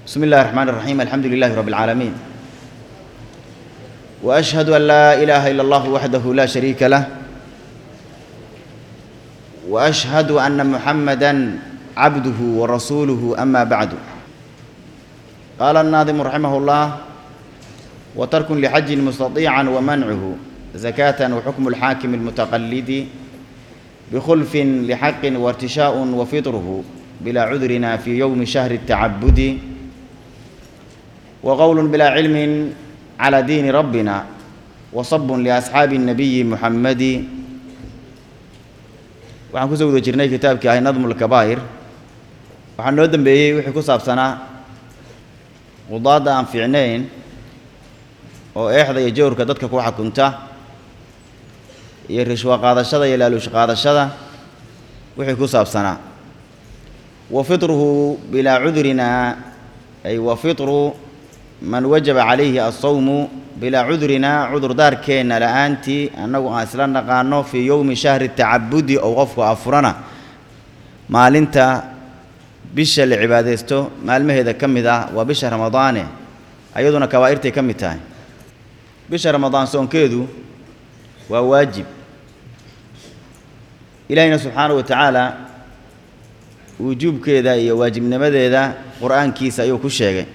بسم الله الرحمن الرحيم الحمد لله رب العالمين واشهد ان لا اله الا الله وحده لا شريك له واشهد ان محمدا عبده ورسوله اما بعد قال الناظم رحمه الله وترك لحج مستطيعا ومنعه زكاه وحكم الحاكم المتقلد بخلف لحق وارتشاء وفطره بلا عذرنا في يوم شهر التعبد وقول بلا علم على دين ربنا وصب لأصحاب النبي محمد waxaan kusoo guda jirnay kitaabkii ahay nadmu lkabaa'ir waxaa noo dembeeyey wixii ku saabsanaa qudaadda aan fiicnayn oo eexda iyo jawrka dadka ku xakunta iyo rishwa qaadashada iyo laaluush qaadashada wixii ku saabsanaa wa fitruhu bilaa cudurina ay wa fitru man wajaba calayhi alsawmu bilaa cudurina cudurdaarkeenna la'aantii annagu aan isla naqaano fii yowmi shahri tacabudi ou qofku afurana maalinta bisha la cibaadaysto maalmaheeda ka mid ah waa bisha ramadaane ayaduna kabaa'irtay ka mid tahay bisha ramadaan soonkeedu waa waajib ilaahiyna subxaanahu wa tacaala wujuubkeeda iyo waajibnimadeeda qur'aankiisa ayuu ku sheegay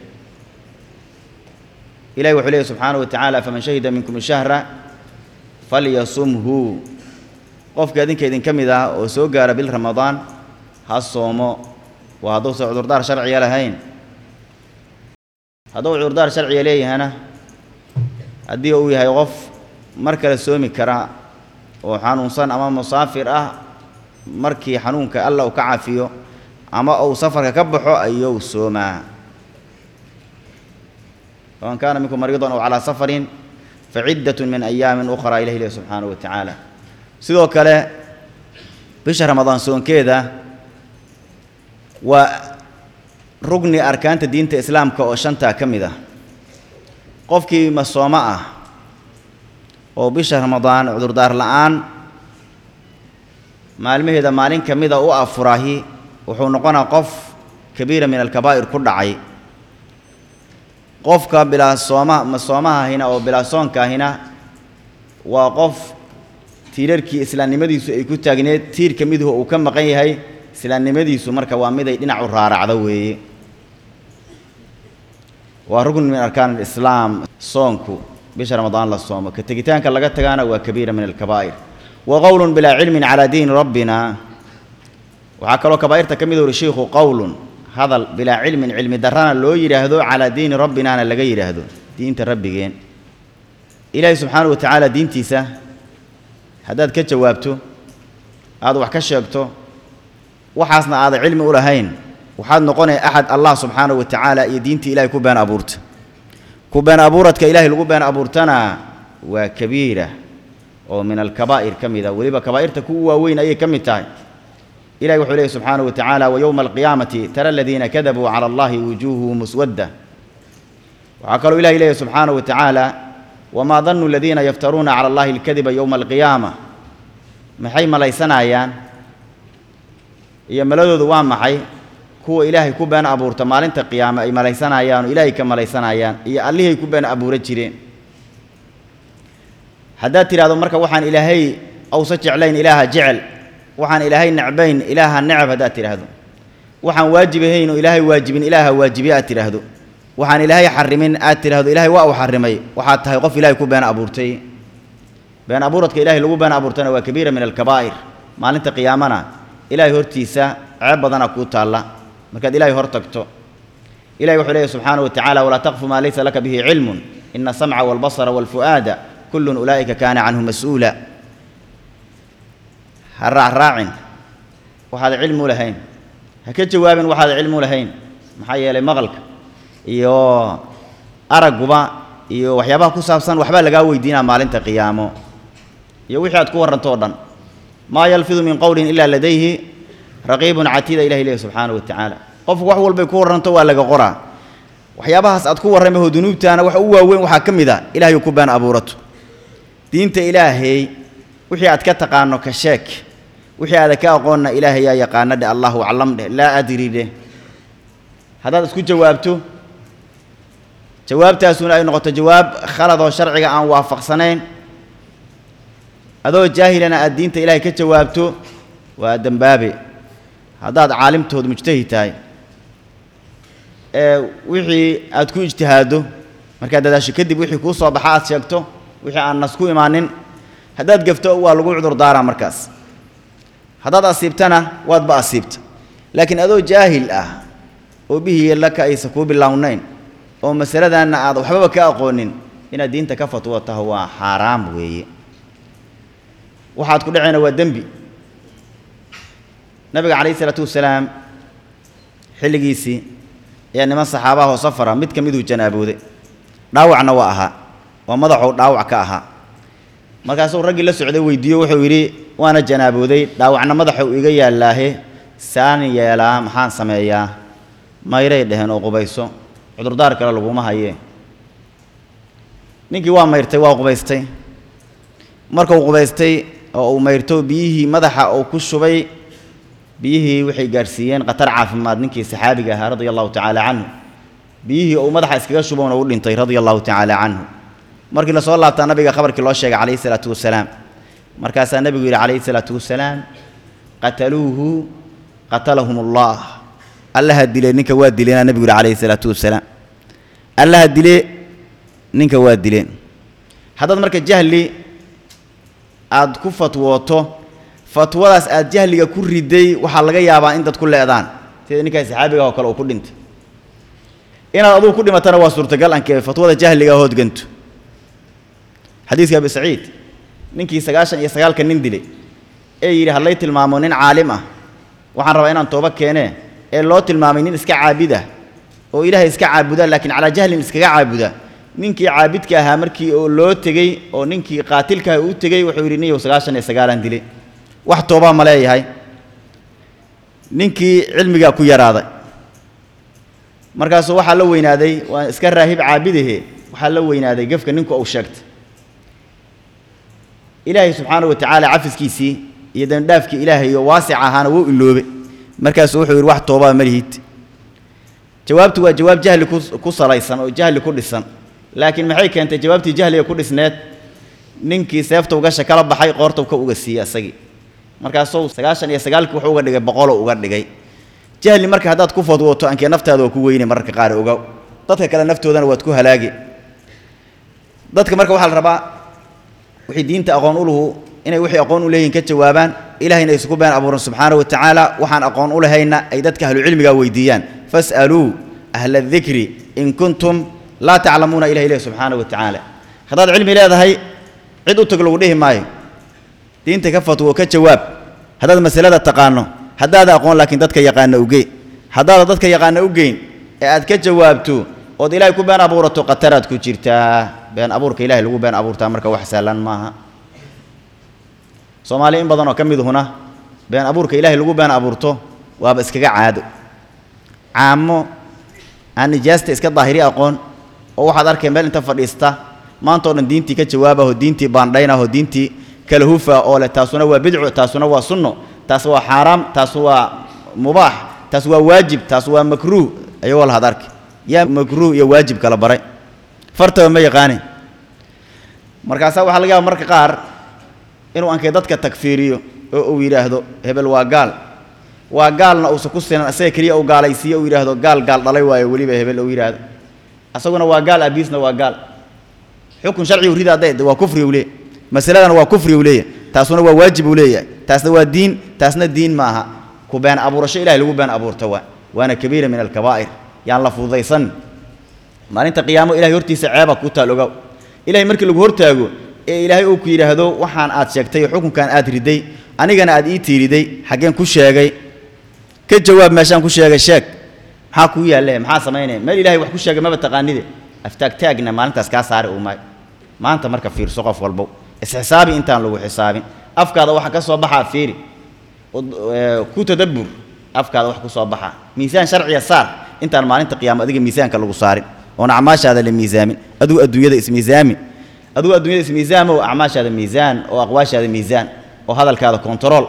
ilahi wuxuu leeyahy subxaanahu wa tacaala faman shahida minkum shahra falyasumhu qofka idinka idinka mid ah oo soo gaara bil ramadaan ha soomo waa hadduusan cudurdaar sharciga lahayn hadduu cudurdaar sharciga leeyahana haddii uu yahay qof mar kale soomi kara oo xanuunsan ama musaafir ah markii xanuunka alla uu ka cafiyo ama uu safarka ka baxo ayuu soomaa faman kaana minkum mariidan aw calaa safarin faciddatun min ayaamin ukhraa ilah ilahi subxaanahu wa tacaala sidoo kale bisha ramadaan soonkeeda waa rugni arkaanta diinta islaamka oo shantaa ka mid ah qofkii masoomo ah oo bisha ramadaan cudurdaar la'aan maalmaheeda maalin ka mida u afurahi wuxuu noqonaa qof kabiira min alkabaa'ir ku dhacay qofka bilaa sooma masoomahahina oo bilaa soonkaahina waa qof tiirarkii islaamnimadiisu ay ku taagneed tiir ka miduhu uu ka maqan yahay islaamnimadiisu marka waa miday dhinacu raaracdo weeye waa rugn min arkaan alislaam soonku bisha ramadaan la soomo ka tegitaanka laga tagaana waa kabiira min alkabaa'ir wa qowlun bilaa cilmin calaa diini rabbina waxaa kaloo kabaa'irta ka mid uri shiikhu qowlun hadal bilaa cilmin cilmi darrana loo yidhaahdo calaa diini rabbinaana laga yidhaahdo diinta rabbigeen ilaahay subxaanahu wa tacaala diintiisa haddaad ka jawaabto aad wax ka sheegto waxaasna aada cilmi u lahayn waxaad noqonaya axad allah subxaanahu wa tacaala iyo diintii ilahay ku been abuurta ku been abuuradka ilaahay lagu been abuurtana waa kabiira oo min alkabaa'ir ka mid a weliba kabaa'irta kuwa waaweyn ayay ka mid tahay ilahi wuxuu leehy subxaanaه wa tacaala wayowma alqiyaamati tara aladiina kadabuu cala allahi wujuuhuhu muswadda waxaa kaloo ilahi leeyahy subxaanaه wa tacaala wamaa danu aladiina yaftaruuna cala allahi alkadiba yowma alqiyaama maxay malaysanayaan iyo maladoodu waa maxay kuwa ilaahay ku been abuurta maalinta qiyaame ay malaysanayaan oo ilaahay ka malaysanayaan iyo allihay ku been abuura jireen haddaad tidhahdo marka waxaan ilaahay awsa jeclayn ilaaha jecel waxaan ilaahay necbayn ilaaha necab haddaad tidhaahdo waxaan waajib ahayn oo ilaahay waajibin ilaaha waajibiye aad tidhaahdo waxaan ilaahay xarimin aad tidhaahdo ilaahay waa uu xarimay waxaad tahay qof ilaahay ku been abuurtay been abuuradka ilahay lagu been abuurtana waa kabiira min alkabaa'ir maalinta qiyaamana ilaahay hortiisa ceeb badana kuu taalla markaad ilaahay hor tagto ilahay wuxuu leeyahy subxaanahu wa tacaala walaa taqfu maa laysa laka bihi cilmun ina asamca waalbasara waalfu'aada kullun ulaa'ika kaana canhu mas-uula ha raacraacin waxaad cilmi u lahayn ha ka jawaabin waxaad cilmi u lahayn maxaa yeelay maqalka iyo aragguba iyo waxyaabaha ku saabsan waxbaa lagaa weydiinaa maalinta qiyaamo iyo wixii aad ku warranto o dhan maa yalfidu min qowlin ilaa ladayhi raqiibun catiida ilahi leehi subxaanahu wa tacaala qofku wax walbay ku warranto waa laga qoraa waxyaabahaas aad ku warramaho dunuubtaana wax u waaweyn waxaa ka mid a ilahay ku been abuurato diinta ilaahay wixii aad ka taqaano ka sheeg wixii aada ka aqoonna ilaahay yaa yaqaana dheh allahu aclam dheh laa adri dheh haddaad isku jawaabto jawaabtaasuna ay noqoto jawaab khalad oo sharciga aan waafaqsanayn adoo jaahilana aad diinta ilaahay ka jawaabto waa dembaabe haddaad caalimtood mujtahid tahay ee wixii aad ku ijtihaaddo markaad dadaasho kadib wixii kuu soo baxa aad sheegto wixii aan nas ku imaanin haddaad gefto waa lagu cudur daaraa markaas haddaad asiibtana waadba asiibta laakiin adoo jaahil ah oo bihii laka aysan kuu bilownayn oo masaladanna aad waxbaba ka aqoonin inaad diinta ka fatwo taho waa xaaraam weeye waxaad ku dhacayna waa dembi nabiga calayhi isalaatu wasalaam xilligiisii ayaa niman saxaabaha oo safara mid ka miduu janaabooday dhaawacna waa ahaa waa madaxuu dhaawac ka ahaa markaasuu raggii la socday weydiiyo wuxuu yidhi waana janaabooday dhaawacna madaxa uu iga yaallaahe saan yeelaa maxaan sameeyaa mayray dheheen oo qubayso cudurdaar kale laguma hayee ninkii waa mayrtay waa qubaystay markuu qubaystay oo uu mayrto biyihii madaxa uu ku shubay biyihii waxay gaarsiiyeen khatar caafimaad ninkii saxaabiga ahaa radia allahu tacaala canhu biyihii uu madaxa iskaga shubowna u dhintay radia allahu tacaala canhu markii lasoo laabtaa nabiga khabarkii loo sheegay calayhi salaatu wasalaam markaasaa nebigu yidhi calayhi salaatu wasalaam qataluuhu qatalahum allah allaha dile ninka waa dileenaa nebigu yidhi calayhi salaatu wasalaam allaha dile ninka waa dileen haddaad marka jahli aad ku fatwooto fatwadaas aad jahliga ku riday waxaa laga yaabaa in dad ku leedaan sida ninkaa saxaabiga oo kale uu ku dhintay inaad adugu ku dhimatana waa suurtagal ankee fatwada jahliga hoodganto xadiiska abi saciid ninkii sagaashan iyo sagaalka nin dilay ee yidhi hadlay tilmaamo nin caalim ah waxaan rabaa inaan tooba keenee ee loo tilmaamay nin iska caabid ah oo ilaahay iska caabuda laakiin calaa jahlin iskaga caabuda ninkii caabidka ahaa markii oo loo tegey oo ninkii qaatilkaah uu tegey wuxuu yidhi niyow sagaashan iyo sagaalan dilay wax toobaa ma leeyahay ninkii cilmigaa ku yaraaday markaasuu waxaa la weynaaday waa iska raahib caabidahe waxaa la weynaaday gefka ninku uu sheegtay ilaahay subxaana wa tacaala cafiskiisii iyo dembidhaafkii ilaahay oo waasic ahaana wuu iloobe markaasuu wuxuu yidhi wax toobaa ma lihid jawaabtu waa jawaab jahli ku ku salaysan oo jahli ku dhisan laakiin maxay keentay jawaabtii jahliga ku dhisneed ninkii seefta ugasha kala baxay qoorta ka uga siiyey asagii markaasuu sagaashan iyo sagaalkii wuxuu uga dhigay boqoloo uga dhigay jahli marka haddaad ku fadwooto ankee naftaada waa ku weyne mararka qaar ogow dadka kale naftoodana waad ku halaagi dadka marka waxaa la rabaa wixii diinta aqoon u luhu inay wixii aqoon u leeyihin ka jawaabaan ilahayna isugu been abuuran subxaana wa tacaala waxaan aqoon u lahayna ay dadka ahlucilmiga weydiiyaan fas'aluu ahla adikri in kuntum laa taclamuuna ilah ileh subxaana wa tacaala haddaad cilmi leedahay cid u tag lagu dhihi maayo diinta ka fatwo ka jawaab haddaad masalada taqaano haddaada aqoon laakiin dadka yaqaana ugee haddaada dadka yaqaana u geyn ee aad ka jawaabto ood ilaahay ku been abuurato khataraad ku jirtaa been abuurka ilahay lagu been abuurtaa marka wax sahlan maaha soomaali in badan oo ka miduhuna been abuurka ilaahay lagu been abuurto waaba iskaga caado caamo aan nijaasta iska daahiri aqoon oo waxaad arkay meel inta fadhiista maanta o dhan diintii ka jawaabahoo diintii baandhaynahoo diintii kala hufa oo leh taasuna waa bidcu taasuna waa sunno taas waa xaaraam taas waa mubaax taas waa waajib taas waa makruuh ayagoo lahad arki yaa makruuh iyo waajib kala baray fartaba ma yaqaane markaasaa waxaa laga yaaba marka qaar inuu ankay dadka takfiiriyo oo uu yidhaahdo hebel waa gaal waa gaalna uusa ku sinan asaga keliya uu gaalaysiiyo uu yidhaahdo gaal gaal dhalay waayo weliba hebel uu yidhaahdo asaguna waa gaal abiisna waa gaal xukun sharcigu rida hadday waa kufri uu leeyahy masaladana waa kufri uu leeyahay taasuna waa waajib uu leeyahay taasna waa diin taasna diin ma aha ku been abuurasho ilahay lagu been abuurta waa waana kabiira min alkabaa'ir yaan la fududaysan maalinta qiyaamo ilahay hortiisa ceeba ku taal ogow ilahay markii lagu hortaago ee ilaahay uu ku yidhaahdo waxaan aad sheegtay xukunkan aad riday anigana aad ii tiiriday xaggeen ku sheegay ka jawaab meeshaan ku sheegay sheeg maxaa kuu yaalle maxaa samaynaya meel ilahay wax ku sheegay maba taqaanide aftaagtaagna maalintaas kaa saari uu maayo maanta marka fiirso qof walbow isxisaabi intaan lagu xisaabin afkaada waxa ka soo baxaa fiiri ku tadabbur afkaada wax ku soo baxaa miisaan sharciya saar intaan maalinta qiyaamo adiga miisaanka lagu saarin oon acmaashaada la miisaamin adigu adduunyada ismiisaamin adigu adduunyada ismiisaamo acmaashaada miisaan oo aqwaashaada miisaan oo hadalkaada kontarool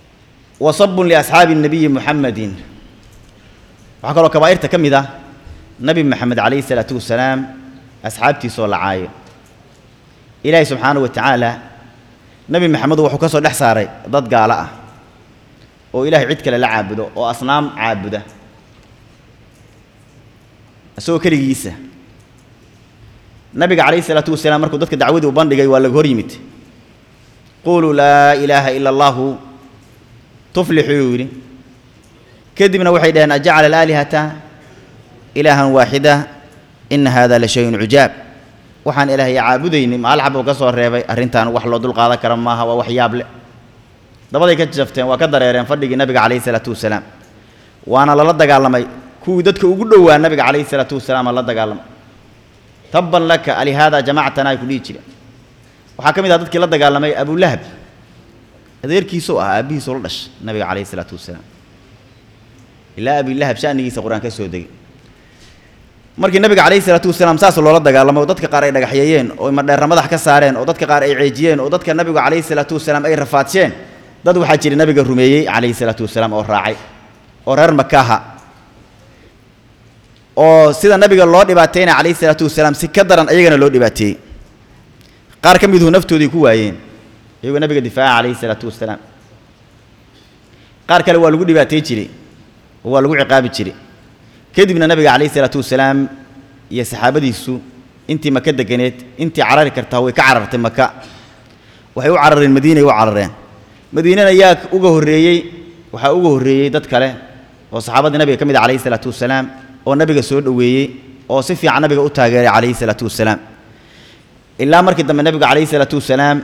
wasabun liasxaabi nabiyi muxamedin waxaa kaloo kabaa'irta ka mid ah nabi maxamed calayhi salaatu wasalaam asxaabtiisoo la caayo ilaahay subxaanahu wa tacaala nebi maxamedu wuxuu ka soo dhex saaray dad gaalo ah oo ilaahay cid kale la caabudo oo asnaam caabuda isagoo keligiisa nabiga calayhi salaatu wasalaam markuu dadka dacwadii u bandhigay waa laga hor yimid quluu laa ilaaha ila allahu tuflixu yuu yidhi kadibna waxay dhaheen ajacala alaalihata ilaahan waaxida ina hada la shayun cujaab waxaan ilaahay caabudaynin maal xabuu ka soo reebay arrintan wax loo dulqaadan kara maaha waa wax yaab leh dabaday ka jafteen waa ka dareereen fadhigii nabiga calayhi salaatu wasalaam waana lala dagaalamay kuwii dadka ugu dhowaa nabiga calayhi salaatu wasalaam la dagaalamay tabban laka alihaada jamactana ay ku dhihi jireen waxaa ka mid ah dadkii la dagaalamay abulahab adeerkiisuu ah aabbihiisuu la dhashay nabiga calayhi salaatu wasalaam ilaa abilahab shanigiisa qur-aan ka soo degay markii nabiga calayhi salaatu wasalaam saas loola dagaalamay oo dadka qaar ay dhagaxyeeyeen oo madheerra madax ka saareen oo dadka qaar ay ceejiyeen oo dadka nabigu calayhi salaatu wasalaam ay rafaadsheen dad waxaa jira nabiga rumeeyey calayhi salaatu wasalaam oo raacay oo reer makaaha oo sida nabiga loo dhibaateynaya calayhi salaatu wasalaam si ka daran ayagana loo dhibaateeyey qaar ka miduhu naftoodii ku waayeen iyagoo nabiga difaaca calayhi salaatu wasalaam qaar kale waa lagu dhibaatey jiray oo waa lagu ciqaabi jiray kadibna nabiga calayhi salaatu wasalaam iyo saxaabadiisu intii maka deganeed intii carari kartaa way ka carartay maka waxay u carareen madiinay u carareen madiinana yaa uga horreeyey waxaa uga horreeyey dad kale oo saxaabadii nabiga ka mid ah calayhi salaatu wasalaam oo nabiga soo dhoweeyey oo si fiican nabiga u taageeray calayhi salaatu wasalaam ilaa markii dambe nabigu calayhi salaatu wasalaam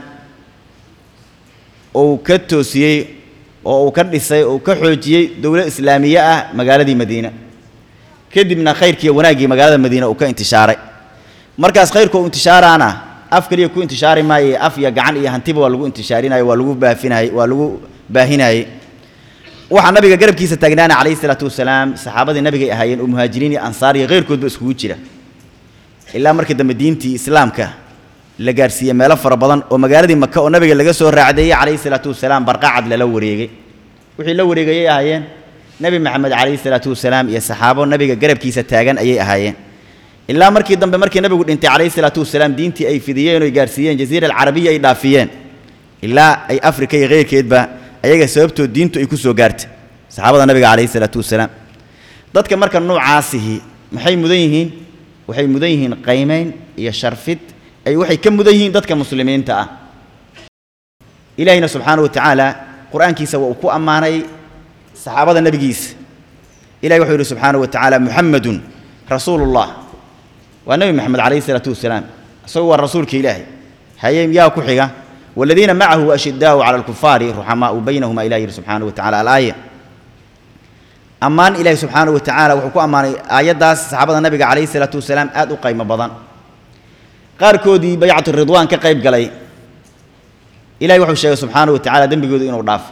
uu ka toosiyey oo uu ka dhisay oo uu ka xoojiyey dowlad islaamiye ah magaaladii madiina kadibna khayrkii wanaaggii magaalada madiina uu ka intishaaray markaas khayrku uu intishaaraana af keliya ku intishaari maaye af iyo gacan iyo hantiba waa lagu intishaarinayay waa lagu baafinayay waa lagu baahinayay waxaa nabiga garabkiisa taagnaana calayhi salaatu wasalaam saxaabadii nabigay ahaayeen oo muhaajiriin iyo ansaar iyo khayrkoodba iskugu jira ilaa markii dambe diintii islaamka la gaarsiiyey meelo fara badan oo magaaladii maka oo nabiga laga soo raacdeeyey calayhi salaatu wasalaam barqacad lala wareegay wixii la wareegayay ahaayeen nebi maxamed calayhi salaatu wasalaam iyo saxaabo nabiga garabkiisa taagan ayay ahaayeen ilaa markii dambe markii nabigu dhintay calayhi salaatu wasalaam diintii ay fidiyeen oo ay gaarsiiyeen jaziira alcarabiya ay dhaafiyeen ilaa ay afrika iyo keyrkeedba ayaga sababtood diintu ay ku soo gaartay saxaabada nabiga calayhi salaatu wasalaam dadka marka noocaasihi maxay mudan yihiin waxay mudan yihiin qaymayn iyo sharfid ay waxay ka mudan yihiin dadka muslimiinta ah ilaahina subxaanahu wa tacaala qur-aankiisa waa uu ku ammaanay saxaabada nebigiisa ilahi wuxuu yidhi subxaanahu wa tacaala muxamedun rasuulullah waa nebi maxamed calayhi salaatu wasalaam isagu waa rasuulka ilaahay haye yaa ku xiga والذين معه أشداء على الكفار رحماء بينهما إلى سبحانه وتعالى الآية أمان إلهي سبحانه وتعالى وحكو أمان آيات داس صحابة النبي عليه الصلاة والسلام آدوا قيمة بضان قار كودي بيعة الرضوان كقيب قلي إلهي وحو الشيخ سبحانه وتعالى دم بيقول إنه ضعف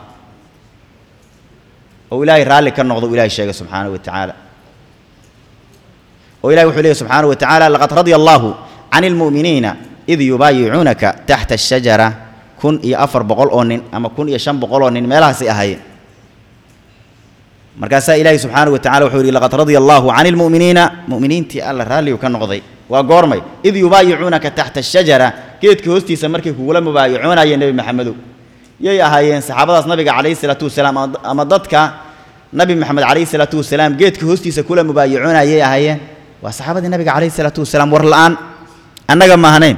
وإلهي رالي كان نغضو إلهي الشيخ سبحانه وتعالى وإلهي وحو سبحانه وتعالى لقد رضي الله عن المؤمنين إذ يبايعونك تحت الشجرة kun iyo afar boqol oo nin ama kun iyo shan boqol oo nin meelahaasay ahaayeen markaasaa ilaahi subxaanahu wa tacala wuxuu yidhi laqad radia allahu cani lmu'miniina mu'miniintii alla raalligu ka noqday waa goormay id yubaayicuunaka taxta ashajara geedka hoostiisa markay kugula mubaayicoonayeen nebi maxamedow yay ahaayeen saxaabadaas nabiga calayhi salaatu wasalaam ama dadka nabi maxamed calayhi salaatu wasalaam geedka hoostiisa kula mubaayicoonayay ahaayeen waa saxaabadii nabiga calayhi salaatu wasalaam war la'aan annaga maahanayn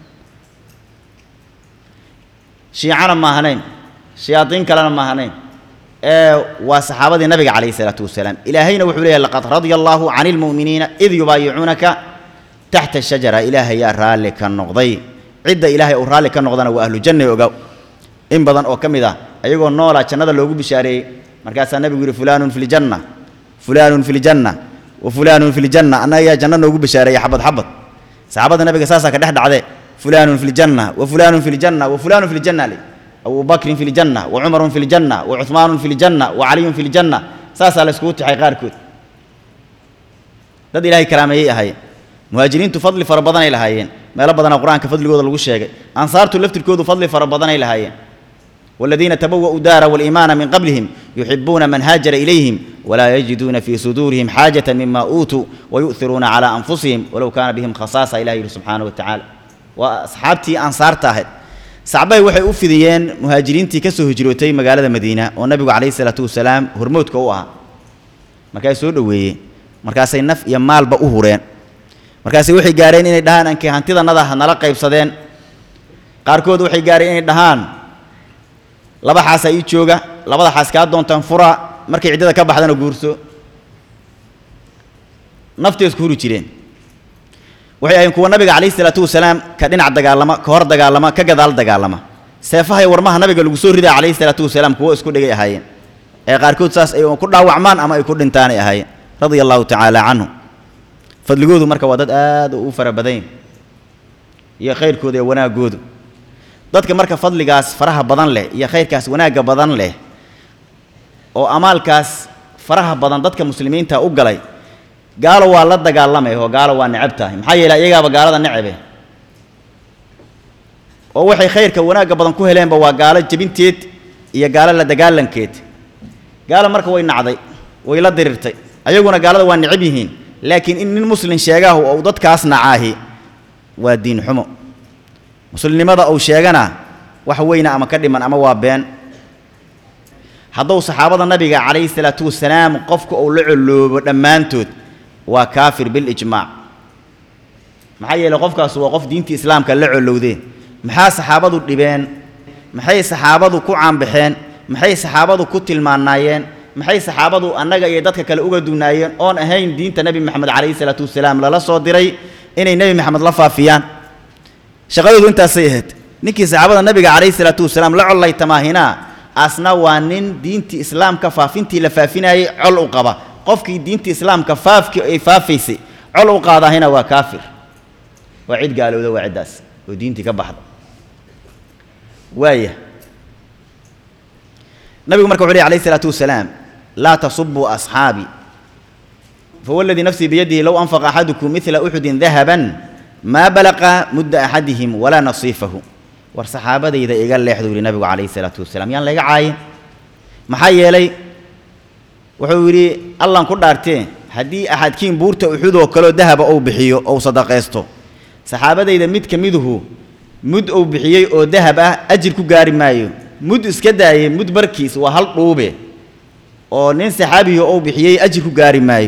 shiicana ma ahanayn shayaadiin kalena ma ahanayn ee waa saxaabadii nabiga calayhi salaatu wasalaam ilaahayna wuxuu leeyahay laqad radia allaahu cani lmu'miniina id yubaayicuunaka taxta shajara ilaahay yaa raalli ka noqday cidda ilaahay uu raalli ka noqdana waa ahlu janna ogow in badan oo ka mid ah ayagoo noolaa jannada loogu bishaareeyey markaasaa nabigu yidhi fulaanun fi ljanna fulaanun fi ljanna wa fulaanun fi ljanna annaga yaa janno noogu bishaareeyey xabad xabad saxaabada nabiga saasaa ka dhex dhacdee فلان في الجنة وفلان في الجنة وفلان في الجنة لي أبو بكر في الجنة وعمر في الجنة وعثمان في الجنة وعلي في الجنة ساسا لسكوت حي قاركوت دد إلهي كلامي هاي مهاجرين تفضل فربضان إلى هايين ما لبضنا القرآن كفضل قود الوشيء أنصار تلفت الكود فضل فربضان إلى هايين والذين تبوأوا دار والإيمان من قبلهم yuxibuuna man haajara ilayhim walaa yajiduuna fii suduurihim xaajata mima uutuu wayu'hiruuna calaa anfusihim walow kaana bihim khasaasa ilah yidhi subxaanahu wa tacaala waa asxaabtii ansaarta ahayd sacbay waxay u fidiyeen muhaajiriintii ka soo hijrootay magaalada madiina oo nabigu calayhi salaatu wasalaam hormoodka u ahaa markaas soo dhoweeyeen markaasay naf iyo maalba u hureen markaasay waxay gaareen inay dhahaan ankay hantidannada ha nala qaybsadeen qaarkood waxay gaareen inay dhahaan laba xaasaa ii jooga labada xaas kaa doontaan fura markay ciddada ka baxdana guurso naftay isku huri jireen waxay ahayn kuwa nabiga calayhi salaatu wasalaam ka dhinac dagaalama ka hor dagaalama ka gadaal dagaalama seefaha iyo warmaha nabiga lagu soo ridaa calayhi salaatu wasalaam kuwo isku dhigay ahaayeen ee qaarkood saas ay ku dhaawacmaan ama ay ku dhintaanay ahaayeen radia allahu tacaala canhu fadligoodu marka waa dad aad u fara badan iyo khayrkooda iyo wanaaggoodu dadka marka fadligaas faraha badan leh iyo khayrkaas wanaagga badan leh oo amaalkaas faraha badan dadka muslimiinta u galay gaalo waa la dagaalamay oo gaalo waa necab tahay maxaa yeelay iyagaaba gaalada necabe oo waxay khayrka wanaagga badan ku heleenba waa gaalo jebinteed iyo gaalo la dagaalankeed gaalo marka way nacday way la dirirtay ayaguna gaalada waa necab yihiin laakiin in nin muslin sheegaahu ou dadkaas nacaahi waa diin xumo muslimnimada uu sheegana wax weyna ama ka dhiman ama waa been hadduu saxaabada nabiga calayhi salaatu wasalaam qofka uu la coloobo dhammaantood waa kaafir bilijmaac maxaa yeeley qofkaas waa qof diinta islaamka la colowdeen maxaa saxaabadu dhibeen maxay saxaabadu ku caanbaxeen maxay saxaabadu ku tilmaanaayeen maxay saxaabadu annaga iyo dadka kale uga dunaayeen oon ahayn diinta nebi moxamed calayhi salaatu wasalaam lala soo diray inay nebi moxamed la faafiyaan shaqadoodu intaasay ahayd ninkii saxaabada nabiga calayhi salaatu wasalaam la collay tamaahinaa asna waa nin diintii islaamka faafintii la faafinayay col u qaba qofkii diinta islaamka faafkii ay faafaysay col u qaadahina waa kaafir waa cid gaalowda waa ciddaas oo diintii ka baxda waaya nabigu marka wuxu ley alayh isalaatu wasalaam laa tasubuu asxaabii fawalladii nafsii biyadihi low anfaqa axadukum midla uxudin dahaban maa balaqa mudda axadihim walaa nasiifahu war saxaabadayda iga leexdu yidhi nabigu calayhi salaatu wasalaam yaan layga caayin maxaa yeelay wuxuu yidhi allan ku dhaartee haddii axadkiin buurta uxudoo kaleo dahaba ou bixiyo ou sadaqaysto saxaabadayda mid ka miduhu mud ou bixiyey oo dahab ah ajir ku gaari maayo mud iska daayey mud barkiis waa hal dhuube oo nin saxaabihi ou bixiyey ajir ku gaari maayo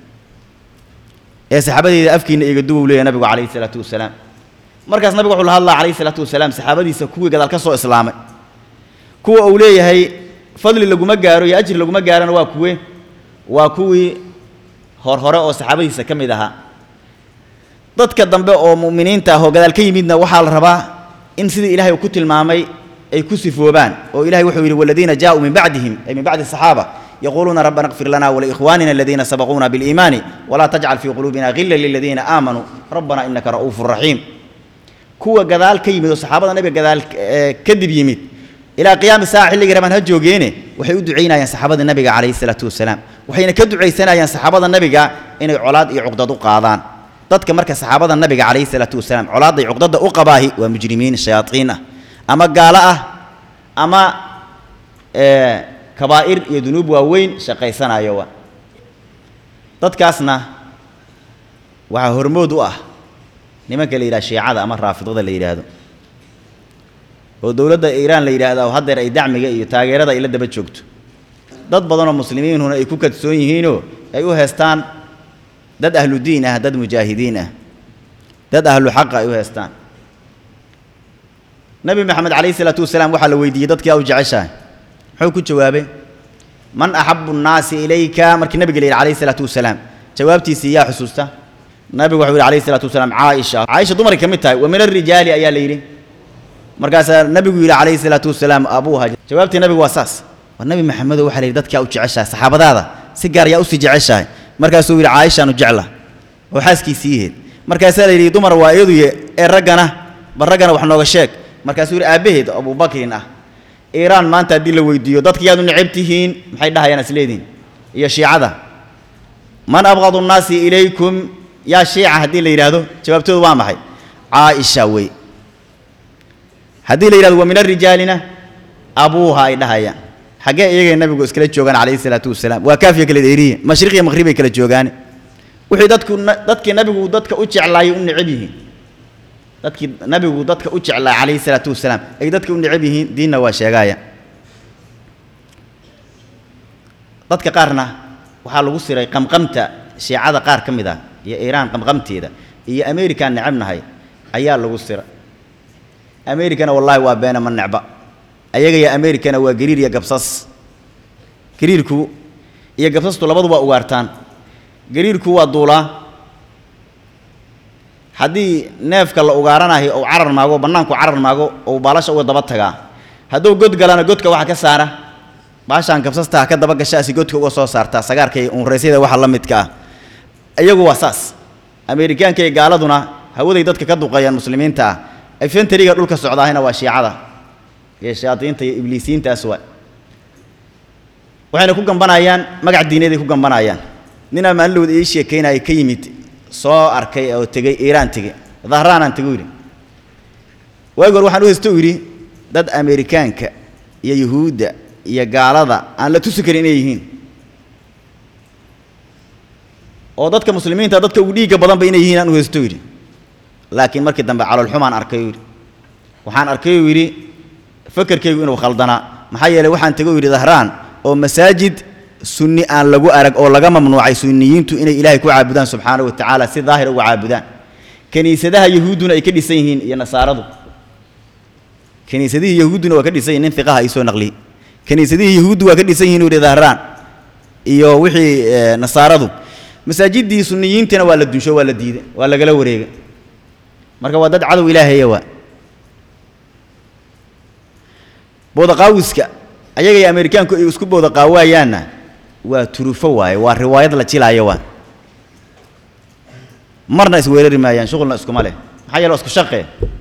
ee saxaabadeyda afkiina iga duwow leeyahy nabigu calayhi salaatu wasalaam markaas nabigu wuxuu la hadlaa calayhi salaatu wasalaam saxaabadiisa kuwii gadaal ka soo islaamay kuwa uu leeyahay fadli laguma gaaro iyo ajir laguma gaarona waa kuwe waa kuwii hor hore oo saxaabadiisa ka mid ahaa dadka dambe oo mu'miniinta ah oo gadaal ka yimidna waxaa la rabaa in sidii ilahay uu ku tilmaamay ay ku sifoobaan oo ilahay wuxuu yidhi waladiina jaaءuu min bacdihim ay min bacdi الصaxaaba يقولون ربنا اغفر لنا ولإخواننا الذين سبقونا بالإيمان ولا تجعل في قلوبنا غلا للذين آمنوا ربنا إنك رؤوف رحيم كوا جذال كيمد وصحابة النبي جذال كذب يمد إلى قيام الساعة اللي جرى من هجوجينه وحي دعينا يا صحابة النبي عليه الصلاة والسلام وحين كدعي سنة يا صحابة النبي إن علاض يعقدد قاضان dadka marka saxaabada nabiga calayhi salaatu wasalaam colaaday cuqdada u qabaahi waa mujrimiin shayaaiin ah ama gaalo ah ama kabaa'ir iyo dunuub waaweyn shaqaysanayo wa dadkaasna waxaa hormood u ah nimanka la yidhaha shiicada ama raafidada la yidhaahdo oo dowladda iiraan la yidhaahdo haddeer ay dacmiga iyo taageerada ay la daba joogto dad badanoo muslimiinhuna ay ku kadsoon yihiinoo ay u heestaan dad ahlu diin ah dad mujaahidiin ah dad ahlu xaqa ay u heestaan nabi maxamed calayhi salaatu wasalaam waxaa la weydiiyey dadkii aa u jeceshahay muxuu ku jawaabay man axabu nnaasi ilayka markii nabiga la yidhi calayhi salaatu wasalaam jawaabtiisii yaa xusuusta nabigu wuxuu yidhi calayhi salaatu wasalaam caaisha caaisha dumaray ka mid tahay wa min alrijaali ayaa la yidhi markaasaa nabigu yidhi calayhi salaatu wasalaam abuuha jawaabtii nabigu waa saas war nabi maxamedow waxaa la yidhi dadkaa u jeceshahay saxaabadaada si gaar yaa usii jeceshahay markaasuu yidhi caaishaanu jecla oo xaaskiisii yaheed markaasaa la yidhi dumar waa iyadu ee raggana bal raggana wax nooga sheeg markaasuu yidhi aabbaheed abubakrin ah iiraan maanta haddii la weydiiyo dadka yaad u necab tihiin maxay dhahayaan isleediin iyo shiicada man abqadu nnaasi ilaykum yaa shiica haddii la yidhaahdo jawaabtoodu waa maxay caaisha wey haddii la yidhahdo wa min alrijaalina abuuha ay dhahayaan xaggee iyagay nabigu iskala joogaan calayhi salaatu wasalaam waa kaafiya kala dheeriye mashriq iyo maqhrib ay kala joogaan wixii dadku dadkii nabigu dadka u jeclaayay u necab yihiin dadkii nabigu dadka u jeclaa calayhi salaatu wasalaam ay dadka u necab yihiin diinna waa sheegaaya dadka qaarna waxaa lagu siray qamqamta shiicada qaar ka mid ah iyo iiraan qamqamteeda iyo american necabnahay ayaa lagu siray americana wallaahi waa beena ma necba ayaga iyo americana waa gariir iyo gabsas gariirku iyo gabsastu labadu waa ugaartaan gariirku waa duulaa haddii neefka la ugaaranayo ou carar maago bannaanku carar maago ou baalasha uga daba tagaa hadduu god galana godka waxa ka saara baashaan gabsastaa ka daba gashaasi godka uga soo saartaa sagaarka iyo unraysyada waxa la midka ah iyagu waa saas ameerikaanka iyo gaaladuna hawaday dadka ka duqeeyaan muslimiinta ah efentariga dhulka socdaahina waa shiicada iyo shayaadiinta iyo ibliisiintaas waa waxayna ku gambanayaan magac diineeday ku gambanayaan ninaa maalinlowda ii sheekaynaya ka yimid soo arkay oo tegey iiraan tegey dahraanaan tego yidhi waagi hor waxaan u haysto yidhi dad ameerikaanka iyo yuhuudda iyo gaalada aan la tusi karin inay yihiin oo dadka muslimiinta dadka ugu dhiigga badanba inay yihiin aan u haysto yidhi laakiin markii dambe caloolxumaan arkay yidhi waxaan arkay uu yidhi fakerkaygu inuu khaldanaa maxaa yeeley waxaan tego yidhi dahraan oo masaajid sunni aan lagu arag oo laga mamnuucay sunniyiintu inay ilaahay ku caabudaan subxaanahu wa tacaala si daahira uga caabudaan kiniisadaha yahuudduna ay ka dhisan yihiin iyo nasaaradu kiniisadihii yahuudduna waa ka dhisan yihin nin fiqaha ay soo naqliyey kiniisadihii yahuuddu waa ka dhisan yihin uu yidhi dahraan iyo wixii nasaaradu masaajiddii sunniyiintina waa la dunsho waa la diiday waa lagala wareegay marka waa dad cadow ilaahaya waa boodaqaawiska ayaga iyo ameerikaanku ay isku boodaqaawayaanna waa turufo waaye waa riwaayad la jilaayo waa marna isweerari maayaan shuqulna iskuma leh maxaa yeele waa isku shaqe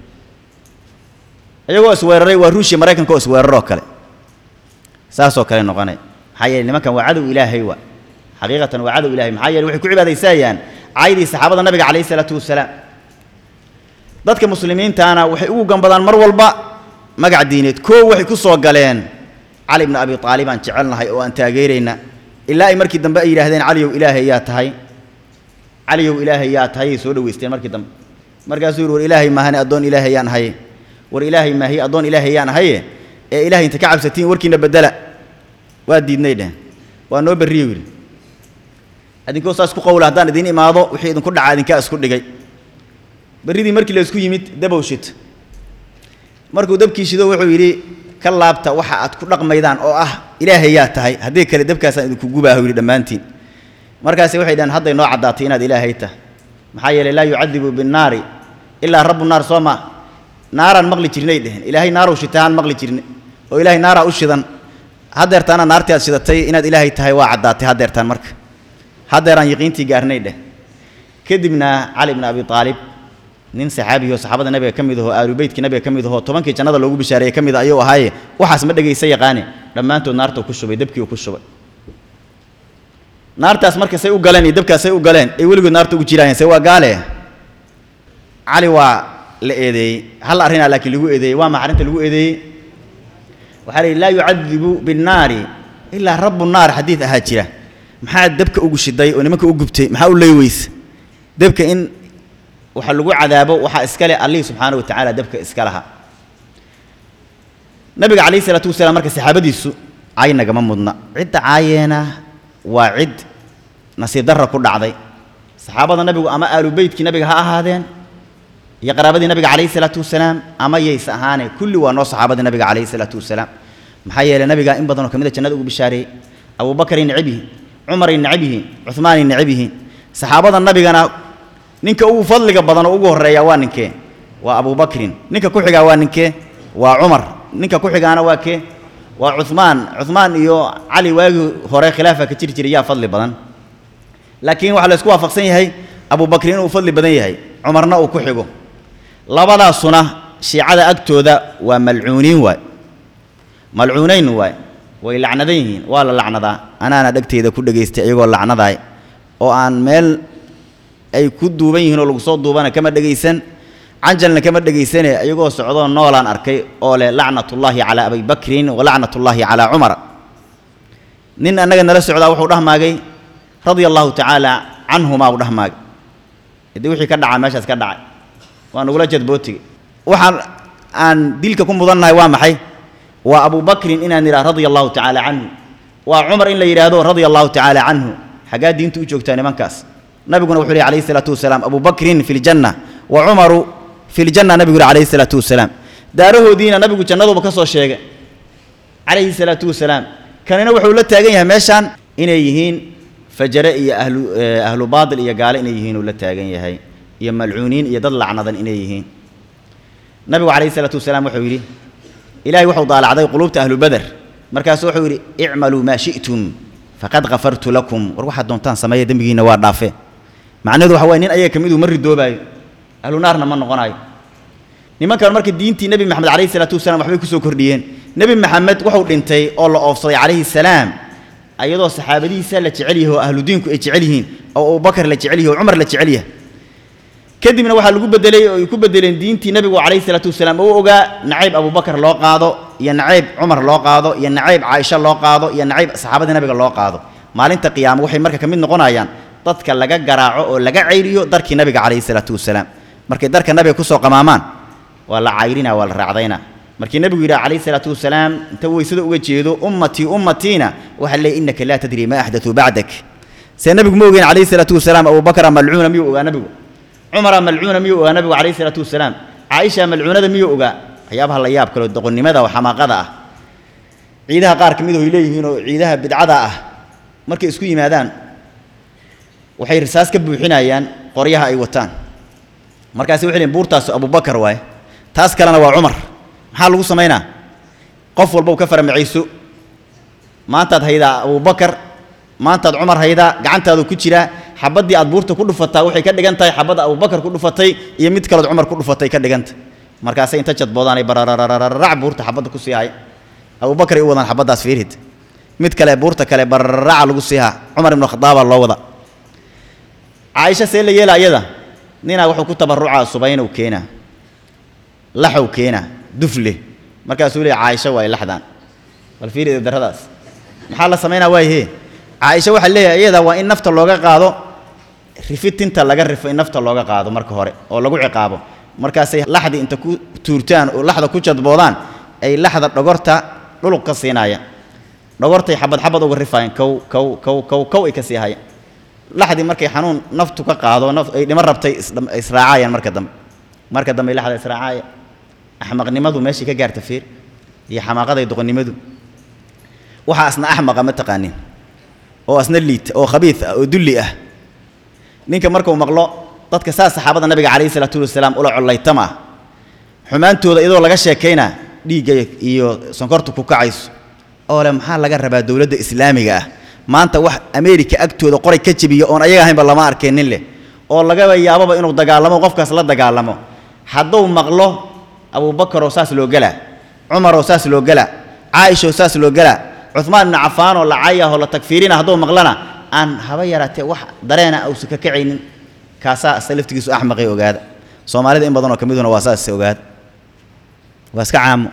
iyagoo isweeraray waa ruushia maraykanka oo isweeraroo kale saasoo kale noqonay maxaa yeele nimankan waa cadow ilaahay waa xaqiiqatan waa cadow ilahay maxaa yeele waxay ku cibaadaysayaan caydii saxaabada nabiga calayhi salaatu wasalaam dadka muslimiintaana waxay ugu gambadaan mar walba magac diineed koo waxay ku soo galeen cali bna abi aalib aan jecelnahay oo aan taageerayna ilaa ay markii dambe ay yidhaahdeen caliyow ilaahay yaa tahay caliyow ilaahay yaa tahay ay soo dhaweysteen markii dambe markaasuu yidhi war ilaahay maahane addoon ilaahay yaan ahaye war ilaahay maahiye addoon ilaahay yaan ahaye ee ilaahay inta ka cabsatiin warkiina bedela waa diidnay dhehen waa noo berriyo yidhi idinkoo saas ku qowla haddaan idiin imaado wixii idinku dhacaa idinkaa isku dhigay berridii markii la isku yimid dabow shit markuu dabkii shido wuxuu yidhi ka laabta waxa aad ku dhaqmaydaan oo ah ilaahay yaa tahay haddii kale dabkaasaan idinku gubaahu yidhi dhammaantiin markaasi waxay dhaheen hadday noo caddaatay inaad ilaahay tahay maxaa yeelay laa yucadibu binnaari ilaa rabbu naar soo maa naaraan maqli jirnay dheheen ilaahay naarow shitaaan maqli jirne oo ilaahay naaraa u shidan haddeertaana naartii aad shidatay inaad ilaahay tahay waa caddaatay haddeertaan marka haddeeraan yaqiintii gaarnay dheh kadibna cali bna abi aalib nin saxaabiyo saxaabada nabiga ka mid ahoo aalubeytkii nabiga ka mid ahoo tobankii jannada loogu bishaareeyey ka mid a ayuu ahaaye waxaas ma dhegaysa yaqaane dhammaantood naartuu ku shubay dabkii uu ku shubay naartaas marka say u galeen iyo dabkaas say u galeen ay weligood naarta ugu jiraayeen se waa gaale cali waa la eedeeyey hal arrinaa laakiin lagu eedeeyey waa maxa arrinta lagu eedeeyey waxaa la yidhi laa yucadibu binnaari ilaa rabbu naar xadiid ahaa jira maxaa dabka ugu shiday oo nimanka u gubtay maxaa u leyweysa dabka in waxa lagu cadaabo waxaa iska leh allihii subxaana wa tacaala dabka iska laha nabiga calayhi salaatu wasalaam marka saxaabadiisu caay nagama mudna cidda caayeena waa cid nasiib darra ku dhacday saxaabada nabigu ama aalu beytkii nabiga ha ahaadeen iyo qaraabadii nabiga calayhi salaatu wasalaam ama yays ahaane kulli waa noo saxaabadii nabiga calayhi salaatu wasalaam maxaa yeelay nabiga in badanoo ka mid a jannada ugu bishaareeyey abubakaray necab yihiin cumaray necab yihiin cuhmaanay necab yihiin saxaabada nabigana ninka ugu fadliga badan oo ugu horreeya waa ninkee waa abubakrin ninka ku xigaa waa ninkee waa cumar ninka ku xigaana waa kee waa cuhmaan cuhmaan iyo cali waagii hore khilaafa ka jiri jiray yaa fadli badan laakiin waxaa la isku waafaqsan yahay abubakrin inuu fadli badan yahay cumarna uu ku xigo labadaasuna shiicada agtooda waa malcuuniin waay malcuunayn waay way lacnadan yihiin waa la lacnadaa anaana dhegteyda ku dhegaystay iyagoo lacnadaay oo aan meel ay ku duuban yihiin oo lagu soo duubana kama dhegaysan canjalna kama dhegaysane iyagoo socdoo noolaan arkay oo leh lacnatullaahi calaa abi bakrin wa lacnatullaahi calaa cumar nin annaga nala socdaa wuxuu dhahmaagay radia allahu tacaala canhumaa u dhahmaagay haddii wixii ka dhacaa meeshaas ka dhacay waa nagula jadbootigay waxaan aan dilka ku mudannahay waa maxay waa abubakrin inaan idhaha radia allahu tacaala canhu waa cumar in la yidhaahdo radia allahu tacaala canhu xaggaa diinta u joogtaa nimankaas nabiguna wuxuu lehy alayhi salaatu wasalaam abubakrin fi ljanna wa cumaru fi ljanna nabigu yidhi alayhi salaatu wasalaam daarahoodiina nabigu jannaduba ka soo sheegay calayhi salaatu wasalaam kanina wuxuu la taagan yahay meeshaan inay yihiin fajare iyo ahlu ahlu baadil iyo gaale inay yihiin uu la taagan yahay iyo malcuuniin iyo dad lacnadan inay yihiin nabigu calayhi salaatu wasalaam wuxuu yidhi ilaahay wuxuu daalacday quluubta ahlu bader markaasu wuxuu yidhi icmaluu maa shi'tum faqad kafartu lakum war waxaad doontaan sameeya dembigiinna waa dhaafe macnaheedu waxa waye nin ayaga ka miduu ma ridoobaayo ahlu naarna ma noqonayo nimankan marka diintii nebi maxamed calayhi salaatu wasalaam waxbay ku soo kordhiyeen nebi maxamed wuxuu dhintay oo la oofsaday calayhi salaam ayadoo saxaabadihiisa la jecel yahay oo ahlu diinku ay jecel yihiin oo abubakar la jecel yahay oo cumar la jecel yahay kadibna waxaa lagu bedelay oo ay ku bedeleen diintii nebigu calayhi salaatu wasalaam oo ogaa nacayb abubakar loo qaado iyo nacayb cumar loo qaado iyo nacayb caaisha loo qaado iyo nacayb saxaabadii nabiga loo qaado maalinta qiyaamo waxay marka ka mid noqonayaan dadka laga garaaco oo laga cayriyo darkii nabiga calayhi salaatu wasalaam markay darka nabiga kusoo qamaamaan waa la cayrina waa la raacdayna markii nabigu yidhaha calayhi salaatu wasalaam inta weysada uga jeedo ummatii ummatiina waxaa leeyahy innaka laa tadri ma axdatuu bacdak see nabigu ma ogeyn calayhi salaatu wasalaam abubakara malcuuna miyuu ogaa nabigu cumara malcuuna miyuu ogaa nabigu calayhi salaatu wasalaam caaisha malcuunada miyuu ogaa waxyaabaha la yaab kale oo doqonnimada oo xamaaqada ah ciidaha qaar ka mid ay leeyihiin oo ciidaha bidcada ah markay isku yimaadaan waxay risaas ka buuxinayaan qoryaha ay wataan markaasi waxay leeyihin buurtaas abubakar waaye taas kalena waa cumar maxaa lagu samaynaa qof walba u ka faramacayso maantaad haydaa abubakar maantaad cumar haydaa gacantaadu ku jiraa xabaddii aad buurta ku dhufataa waxay ka dhigan tahay xabadda abubakar ku dhufatay iyo mid kalood cumar ku dhufatay ka dhiganta markaasay inta jadboodaanay bararararac buurta xabadda ku sii hay abubakar ay u wadaan xabaddaas fiirhid mid kale buurta kale barararaca lagu sii haa cumar ibnu khadaabaa loo wada caaisha see la yeela ayada ninaa wuxuu ku tabarucaa subaynow keenaa laxow keenaa dufle markaasuu leeya caaisha waay laxdaan bal fiiri daradaas maxaa la samaynaa waayhe caaisha waxaa leeyahay iyada waa in nafta looga qaado rifitinta laga rifo in nafta looga qaado marka hore oo lagu ciqaabo markaasay laxdii inta ku tuurtaan oo laxda ku jadboodaan ay laxda dhogorta dhuluq ka siinayaan dhogortay xabad xabad uga rifaayeen kow kow kow kow kow ay ka sii hayeen laxdii markay xanuun naftu ka qaado naf ay dhimo rabtay israacayaan marka dambe marka dambe laxda israacaya axmaqnimadu meeshii ka gaarta fiir iyo xamaaqaday doqonnimadu waxaa asna axmaqa ma taqaanin oo asna liita oo khabiid ah oo dulli ah ninka markuu maqlo dadka saas saxaabada nabiga calayhi salaatu wasalaam ula collaytama ah xumaantooda iyadoo laga sheekaynaa dhiigga iyo sonkortu ku kacayso oo le maxaa laga rabaa dowladda islaamiga ah maanta wax ameerika agtooda qoray ka jebiya oon ayaga ahaynba lama arkeen nin leh oo lagaba yaababa inuu dagaalamo qofkaas la dagaalamo hadduu maqlo abuubakaroo saas loo gelaa cumaroo saas loo gelaa caaishoo saas loo gelaa cumaan ibnu cafaanoo la cayahoo la tagfiirina hadduu maqlana aan haba yaraatee wax dareena uusan ka kacaynin kaasaa asa laftigiisu axmaqay ogaada soomaalida in badanoo ka miduna waa saas ogaada waa iska caamo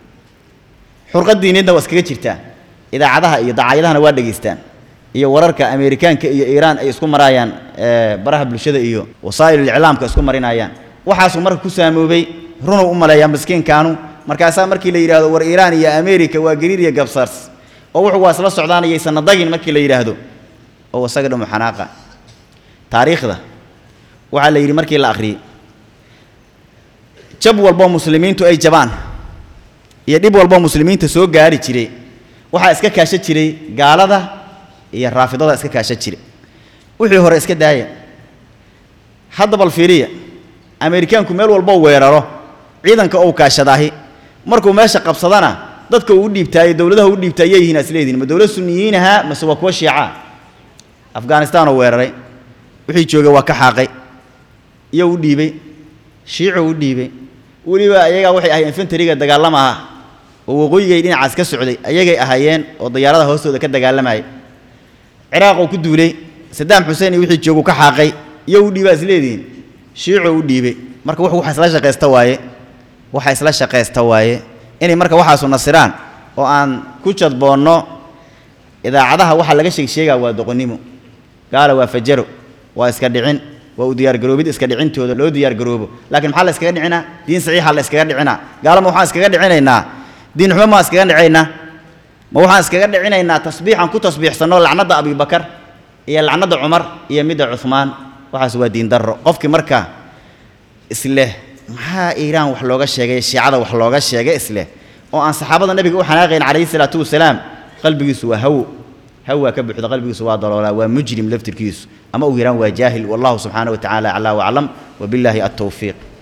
xurqad diineedna waa iskaga jirtaa idaacadaha iyo dacaayadahana waa dhegaystaan iyo wararka ameerikaanka iyo iiraan ay isku maraayaan baraha bulshada iyo wasaa'il iclaamka isku marinayaan waxaasuu marka ku saamoobay runuu u maleeyaa miskiinkaanu markaasaa markii la yidhaahdo war iiraan iyo ameerika waa gariir iyo gabsars oo wuxuu waa isla socdaan iyaysanna dagin markii la yidhaahdo oo isaga dhamu xanaaqa taariikhda waxaa la yidhi markii la akhriyey jab walboo muslimiintu ay jabaan iyo dhib walboo muslimiinta soo gaari jiray waxaa iska kaashan jiray gaalada iyo raafidada iska kaashan jiray wixii hore iska daaya hadda bal fiiriya ameerikaanku meel walboo weeraro ciidanka ou kaashadaahi markuu meesha qabsadana dadka uu u dhiibtaayo dowladaha u dhiibtaa yay yihiin asleediin ma dowlad sunniyiinaha mase waa kuwa shiicaa afghanistaanoo weeraray wixii joogay waa ka xaaqay iyo u dhiibay shiicuu u dhiibay weliba ayagaa waxay ahayd infantariga dagaalama ah oo waqooyigay dhinacaas ka socday ayagay ahaayeen oo dayaarada hoostooda ka dagaalamayay ciraaquu ku duulay sadaam xuseen iyo wixii jooguu ka xaaqay iyo u dhiibaa isleedihiin shiicuu u dhiibay marka wuxuu waxa isla shaqaysta waaye waxa isla shaqaysta waaye inay marka waxaasu nasiraan oo aan ku jadboonno idaacadaha waxaa laga sheeg sheegaa waa doqonnimo gaala waa fajaro waa iska dhicin waa u diyaargaroobid iska dhicintooda loo diyaargaroobo laakiin maxaa la iskaga dhicinaa diin saxiixa la iskaga dhicinaa gaala ma waxaan iskaga dhicinaynaa diin xumo maa iskaga dhicaynaa ma waxaan iskaga dhicinaynaa tasbiixan ku tasbiixsanno lacnadda abibakar iyo lacnadda cumar iyo midda cuhmaan waxaas waa diin darro qofkii marka isleh maxaa iiraan wax looga sheegay shiicada wax looga sheegay isleh oo aan saxaabada nabiga u xanaaqayn calayhi salaatu wasalaam qalbigiisu waa hawo هوا كبحث قلبي سواد الله ومجرم لفتركيس أما أويران وجاهل والله سبحانه وتعالى على وأعلم وبالله التوفيق